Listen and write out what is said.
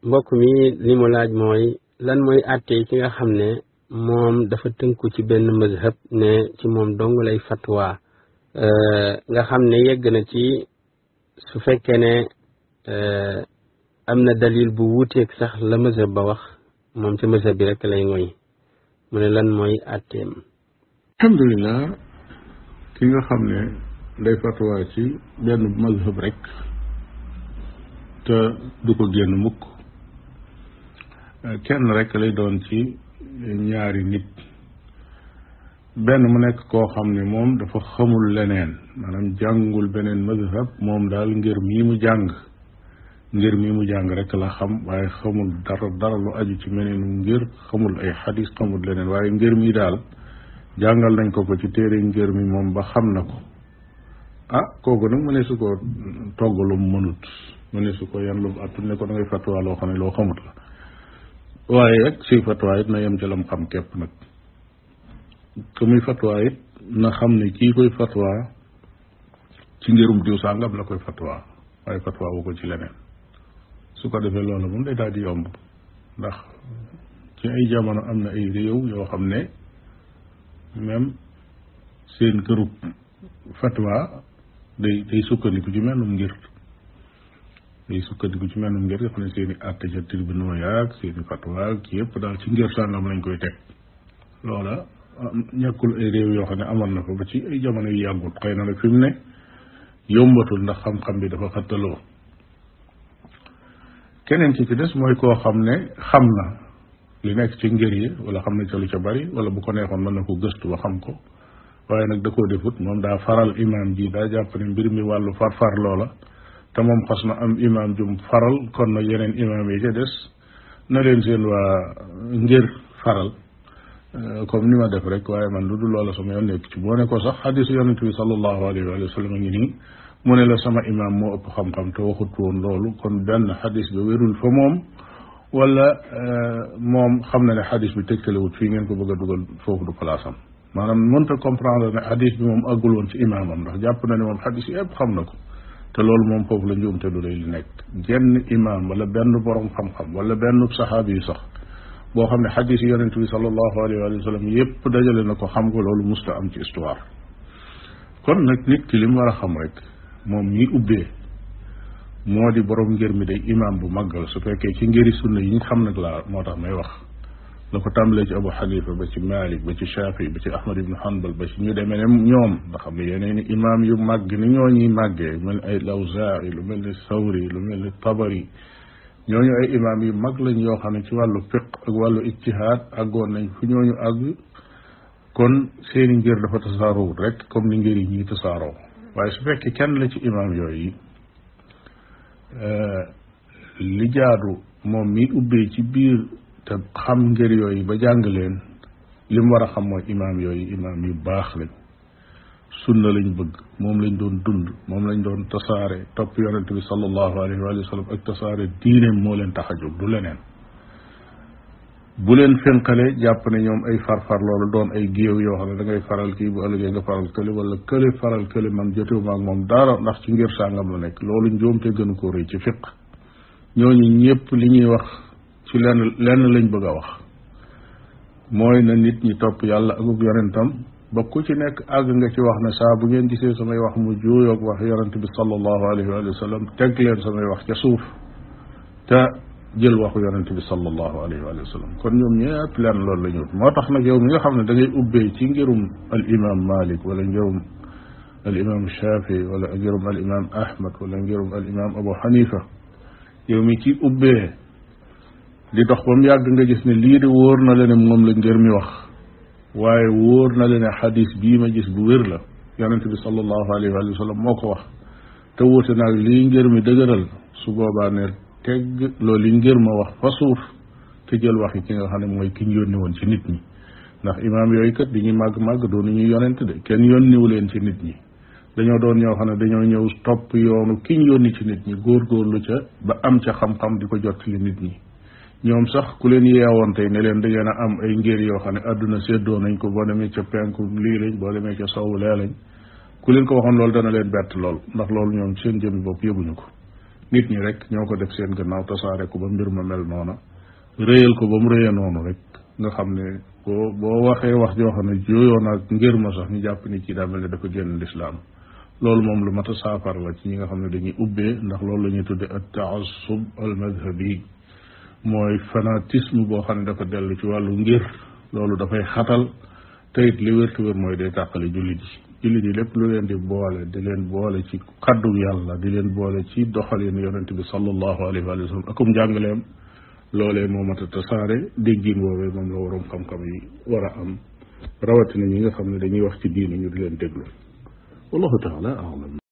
mbokk mi li mu laaj mooy lan mooy àtte ki nga xam ne moom dafa tënku ci benn mazhab ne ci moom dong lay fatwa nga xam ne yegg na ci su fekkee ne am na dalil bu wuuteeg sax la mazhab ba wax moom ci mazhab bi rek lay ngoy mu ne lan mooy àtteem alhamdulilah ki nga xam ne day fatwa ci benn mazhab rek te du ko génn mukk kenn rek lay doon ci ñaari nit benn mu nekk koo xam ne moom dafa xamul leneen maanaam jàngul beneen mazhab moom daal ngir mii mu jàng ngir mii mu jàng rek la xam waaye xamul dara dara lu aju ci meneenu ngir xamul ay xadis xamul leneen waaye ngir mii daal jàngal nañ ko ko ci téere ngir mi moom ba xam na ko ah kooku nag mu ne su ko togg lu mu mënut mu ne su ko yan lu mu attul ne ko da ngay fatwa loo xam ne loo xamut la waaye rek suy fatwa it na yem ci lam xam képp nag que muy fatwa it na xam ne kii koy fatwa ci ngirum diw sàngam la koy fatwa waaye fatwa wu ko ci leneen su ko defee loolu moom day daal di yomb ndax ci ay jamono am na ay réew yoo xam ne même seen kërub fatwa day day sukkandiku ci mennum ngir day sukkandiku ci mennum ngir nga xam ne seen i àtte ca tribunaux yaag seen i fatwa ci yëpp daal ci ngir sàngam lañ koy teg loola ñàkkul ay réew yoo xam ne amoon na ko ba ci ay jamono yu yàggut xëy na nag fi mu ne yombatul ndax xam-xam bi dafa xattaloo keneen ki ci des mooy koo xam ne xam na li nekk ci ngir yi wala xam na ca lu ca bari wala bu ko neexoon mën na ko gëstu ba xam ko waaye nag da koo defut moom daa faral imaam ji daa jàpp ne mbir mi wàllu far-far loola te moom xas na am imaam jum faral kon nag yeneen imaam yi ca des na leen seen waa ngir faral comme ni ma def rek waaye man lu dul loola sama yoon nekk ci boo ne ko sax xadisu yonent bi sallallahu alayhi wa sallam a ngi nii mu ne la sama imaam moo ëpp xam-xam te waxut woon loolu kon benn xadis bi wérul fa moom wala moom xam na ne xadis bi tegtalewut fii ngeen ko bëgg a dugal foofu du place am maanaam mënta comprendre ne xadis bi moom àggul woon ci imaamam ndax jàpp na ne moom xadis yëpp xam na ko te loolu moom foofu la njuumte du lay li nekk genn imaam wala benn borom xam-xam wala benn saxaabi yi sax boo xam ne xadis yi yonente bi sallallahu alayhi wa sallam yëpp dajale na ko xam ko loolu musta am ci histoire kon nag nit ki li mu war a xam rek moom ñi ubbee moo di borom ngir mi day imaam bu màggal su fekkee ci ngiri sunna yi ñu xam nag laa moo tax may wax la ko tàmbalee ci abu xanifa ba ci malik ba ci shafi ba ci ahmad ibnu hanbal ba ci ñu demee ne ñoom nga xam ne yeneen i imaam yu màgg ni ñoo ñuy màggee mel ay lawzaai lu mel ni sawri lu mel ni tabari ñooñu ay imaam yu mag lañ yoo xam ne ci wàllu fiq ak wàllu ijtihaad àggoon nañ fu ñooñu àgg kon seeni ngir dafa tasaaroowut rek comme ni ngir yi ñuy tasaaroo waaye su fekkee kenn la ci imaam yooyu li jaadu moom mi ubbee ci biir te xam ngir yooyu ba jàng leen li mu war a xam mooy imaam yooyu imaam yu baax lañ sunna lañ bëgg moom lañ doon dund moom lañ doon tasaare topp yonente bi sallallahu alayhi wa sallam ak tasaare diineem moo leen tax a jóg du leneen bu leen fenqale jàpp ne ñoom ay farfar loolu doon ay géew yoo xam ne da ngay faral kii bu ëllëgee nga faral kële wala kële faral kële man jotewuma ak moom dara ndax ci ngir sàngam la nekk loolu njuumte gënu ko rëy ci fiq ñooñu ñëpp li ñuy wax ci lenn lenn lañ bëgg a wax mooy na nit ñi topp yàlla akuk yonentam ba ku ci nekk àgg nga ci wax ne saa bu ngeen gisee samay wax mu juuyoog wax yonente bi sallallahu alayhi wa sallam teg leen samay wax ca suuf te jël waxu yonente bi sallallahu alayhi wa sallam kon ñoom ñëpp leen loolu la ñu moo tax nag yow mi nga xam ne da ngay ubbee ci ngirum al imam malik wala ngirum al imam shafi wala ngirum al imam ahmad wala ngirum al imam abu xanifa yow mi ci ubbee di dox ba mu yàgg nga gis ne lii de wóor na la ne moom la ngir mi wax waaye wóor na la ne xadis bii ma gis bu wér la yonente bi sallallahu alayhi wa sallam moo ko wax te wuute naag lii ngir mi dëgëral su boobaa ne tegg loolu li ngir ma wax fa suuf te jël wax yi ki nga xam ne mooy ki ñu yónni woon ci nit ñi ndax imaam yooyu kat di ñuy màgg màgg doonu ñuy yonent de kenn yónniwu leen ci nit ñi dañoo doon ñoo xam ne dañoo ñëw topp yoonu ki ñu yónni ci nit ñi góorgóorlu ca ba am ca xam-xam di ko jottali nit ñi ñoom sax ku leen yeewoon tey ne leen da ngeen a am ay ngir yoo xam ne àdduna séddoo nañ ko boo demee ca penku lii lañ boo demee ca sowu lee lañ ku leen ko waxoon loolu dana leen bett lool ndax loolu ñoom seen jëmmi bopp yëguñu ko nit ñi rek ñoo ko def seen gannaaw tasaare ko ba mbir ma mel noona réyal ko ba mu réyee noonu rek nga xam ne boo boo waxee wax joo xam ne jooyoo naag ngir ma sax ñu jàpp ni ci daa mel ne dafa génn lislaam loolu moom lu mat a saafara la ci ñi nga xam ne dañuy ubbee ndax loolu la ñuy tudde at taassub al madhabi mooy fanatisme boo xam ne dafa dellu ci wàllu ngir loolu dafay xatal te it li wér te wér mooy day tàqale jullit yi jullit yi lépp lu leen di boole di leen boole ci kaddu yàlla di leen boole ci doxalin yonent bi sallallahu alayhi wa sallam akum njàngaleem loolee moo mat a tasaare déggin woowee moom la waroom xam-xam yi war a am rawatina ñi nga xam ne dañuy wax ci diine ñu di leen déglu wallahu taala alam